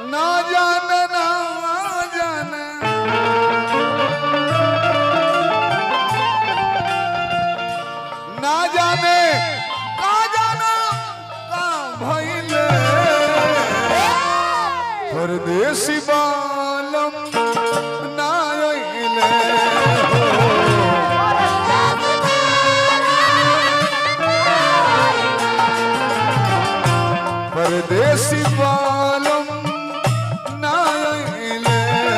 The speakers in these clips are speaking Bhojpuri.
ना जाने ना जाने ना जाने का जाना का भइले परदेसी बालम ना अइले परदेसी बालम ना अइले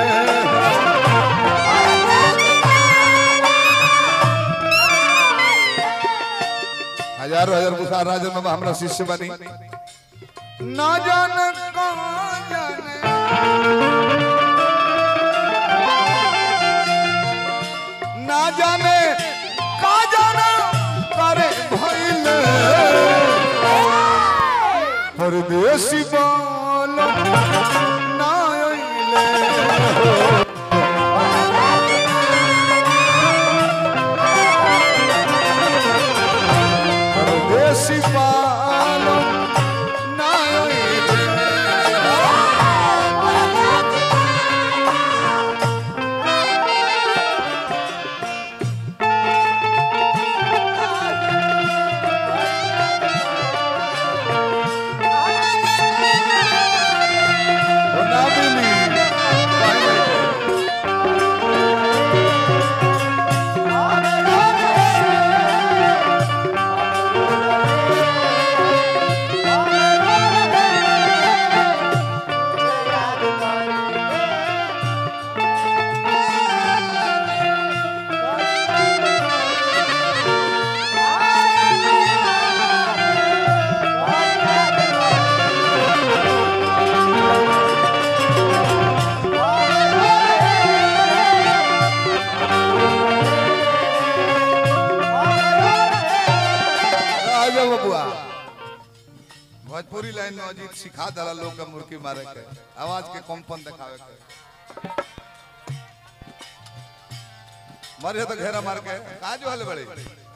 हजारों हजार बुखार राजन बाबा हमरा शिष्य बनी ना जाने कहाँ जाने ना जाने का जाना करे भइले परदेसी बालम ना अइले परदेसी बालम ना अइले ओ ना मिली राजा बबुआ भोजपुरी लाइन में अजीत सिखा दला लोग के मुर्की मारे के आवाज के कंपन दिखावे के मरे तो घेरा मार के का जो हले बड़े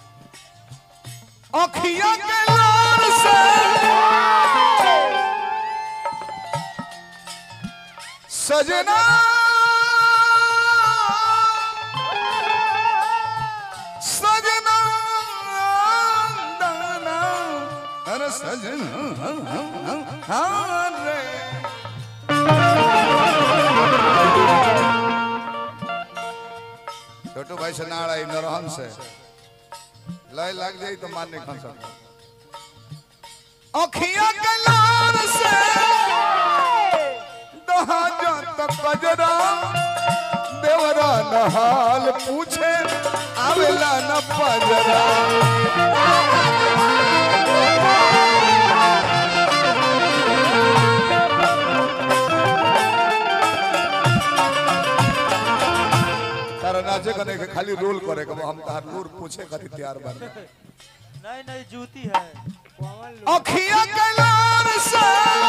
अखियां के लार से सजना सजना दाना अरे सजना हाँ रे छोटू भाई से नाड़ आई नरहन से लय लग जाई तो मान नहीं खा सकता अखियां के लार से दहा जात कजरा देवरा नहाल पूछे आवेला न पजरा तारा नाचे कने के खाली रोल करे के हम तहार लूर पूछे खातिर तैयार बानी नहीं नहीं जूती है अखियां के लार से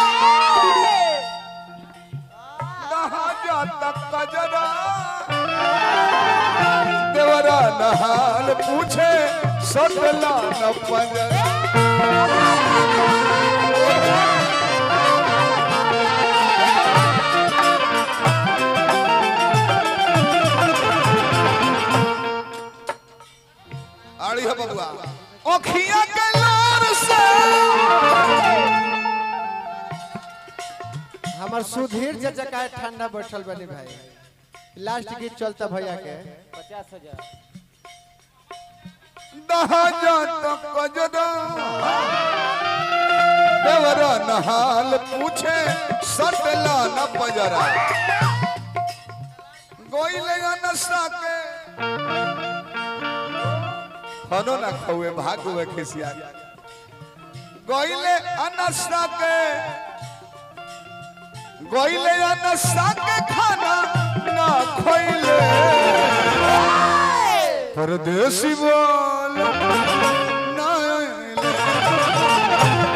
नहा जाता कजरा देवरा नहाल पूछे सटला न पंजरा आड़ी है बबुआ अखियां के लार से हमार सुधीर चाचा का ठंडा बैठल बनी भाई लास्ट गीत चलता भैया के पचास हजार दहा जाता कजरा देवरा नहाल पूछे सटला न पजरा गोई लेगा नशा के खनो ना खौए भाग हुए खिसिया गोइले अनसा के गोइले अनसा के खाना ना खोइले परदेसी बोल ना आइले।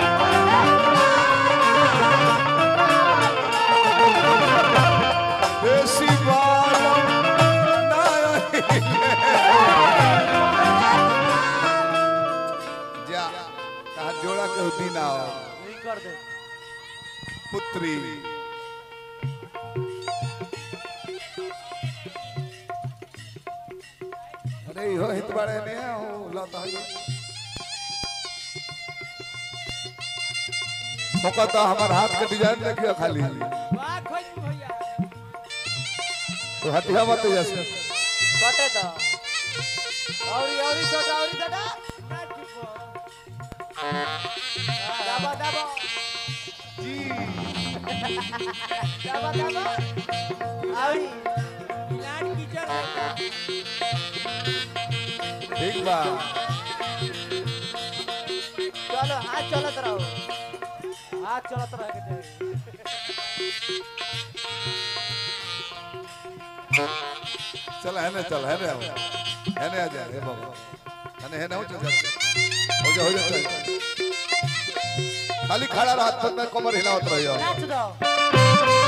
देसी बालम ना आइले। जा कहा जोड़ा के दिन आओ नहीं कर दे पुत्री अरे इहो हित बड़े ने हो लता है होका तो हमार हाथ के डिजाइन देखियो खाली वाह खोज भैया तो हटिया मत जैसे कटे तो औरी औरी छोटा औरी छोटा दबा दबा जी दबा दबा औरी मिलान कीचड़ देखा ठीक बा चलो हाथ चलत रहो हाथ चलत रहे के चाहिए चल है ना चल है ना है ना आ जा हे बाबा है ना है ना हो जा हो जा हो जा चल खाली खड़ा रहा हाथ में कमर हिलावत रहियो नाच दो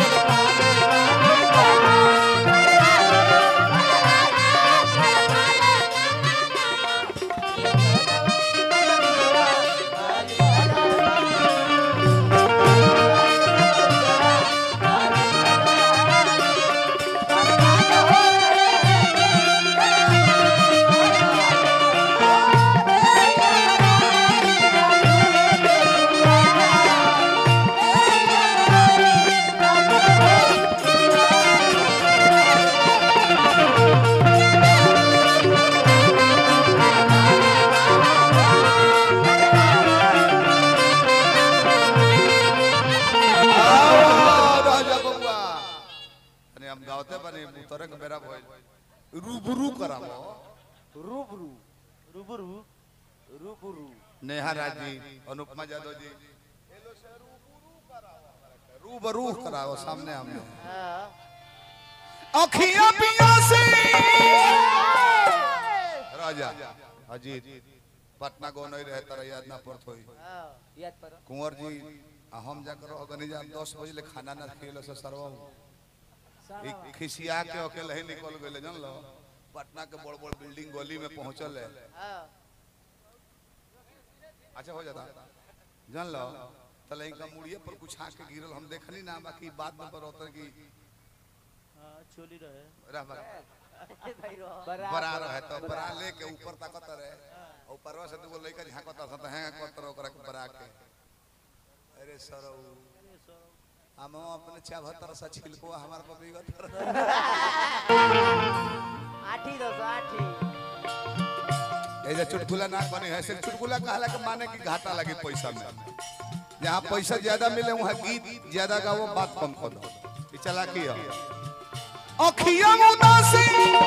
आओ, राजा बबुआ अने हम गावते बने मुतरे के बेरा भइल रूबरू करावो रूबरू रूबरू रूबरू नेहा राज जी अनुपमा यादव जी रूबरू कराओ सामने हमने हाँ अखियां पिया से राजा अजीत पटना गो नहीं रहे तरह याद ना पड़त होई हाँ याद करो कुंवर जी आ हम जाकर अगनी जा दस बजे ले खाना ना खिलो से सरवा एक खिसिया के अकेले ही निकल गए जान लो पटना के बड़ बड़ बिल्डिंग गली में पहुंचल है हाँ अच्छा हो जाता जान लो तले इनका मुड़िए पर कुछ आके गिरल हम देखनी ना बाकी बाद में पर होता कि हाँ चोली रहे रह बा भाई रो बरा रहे तो बरा लेके ऊपर ताकत रहे और ऊपरवा से दूगो लइका झांकता था तो हैंग करत ओकरा के बरा के अरे सरौ हम अपने चाभतर से छिलको हमार पर बिगत आठी दो सौ आठी ऐसे चुटकुला ना बने है सिर्फ चुटकुला कहला के माने कि घाटा लगे पैसा में जहाँ पैसा ज्यादा मिले वहाँ गीत ज्यादा गाओ बात कम कर दो ये चला की है अखियां उदासी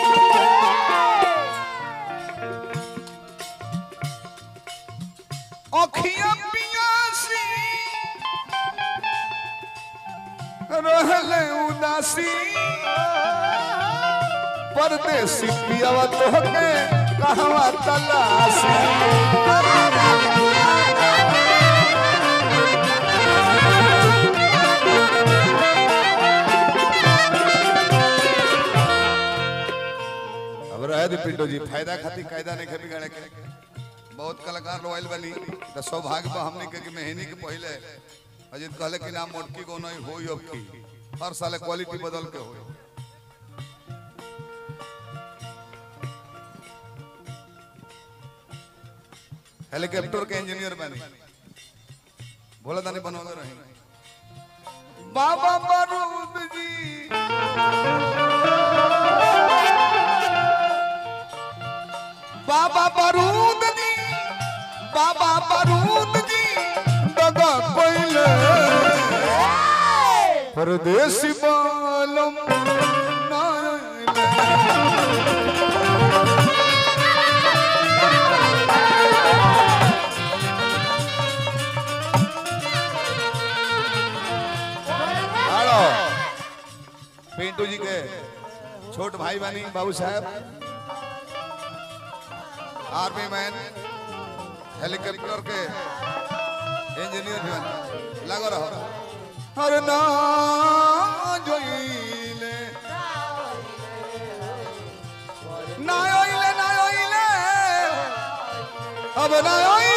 अखियां पियासी रहले उदासी परदेसी पियावा तोहके कहवा तलासी अब रहे दी पिंडो जी फायदा खातिर कायदा नहीं खे बिगाड़े के बहुत कलाकार लोग आइल बनी तो सौभाग्य बा हमने के कि मेहनी के पहले अजित कहले कि नाम मोटकी को नहीं होई अब की हर साल क्वालिटी बदल के होई हेलीकॉप्टर के इंजीनियर बने भोला दानी बनवाते रहे बाबा बारूद जी बाबा बारूद जी बाबा बारूद जी दगा कोइले परदेसी बालम नाइले हेलो पिंटू जी के छोट भाई बनी बाबू साहब आर्मी मैन हेलीकॉप्टर के इंजीनियर भी बने लगो रहो हर ना जोइले ना ओइले ना ओइले अब ना ओइले